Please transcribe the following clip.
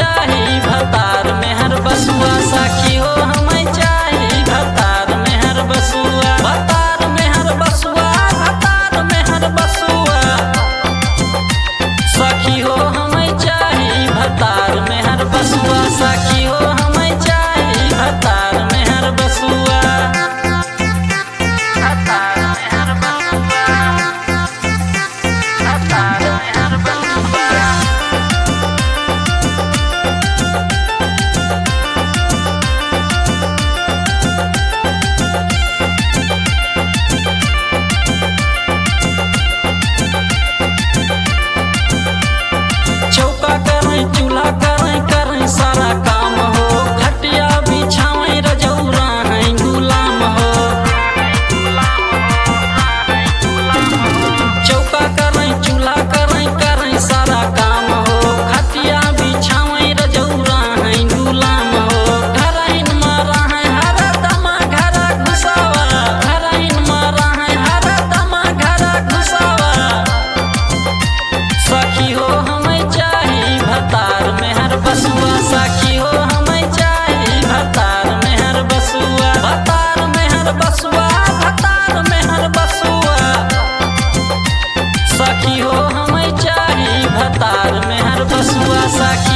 चाही भतार में हर बसुआ सखी हो हमें चाही भतार में हर बसुआ भतार में हर बसुआ भतार में हर बसुआ सखी हो हमें चाही भतार में हर बसुआ सखी हो हमें चाही भतार में हर बसुआ भतार में हर बसुआ भतार में हर बसुआ चौका करें चूल्हा करें करें सारा काम हो खटिया बिछावें रजौरा हैं गुलाम हो चौका करें चूल्हा करें करें सारा काम हो खटिया बिछावें रजौरा हैं गुलाम हो घरइन मारा है हरा दमा घरा घुसावा घरइन मारा है हरा दमा घरा घुसावा सखी हो हमें चाही भतार में हर बसुआ सखी हो हमें चाही भतार में हर बसुआ भतार में हर बसुआ भतार में हर बसुआ सखी हो हमें चाही भतार में हर बसुआ सखी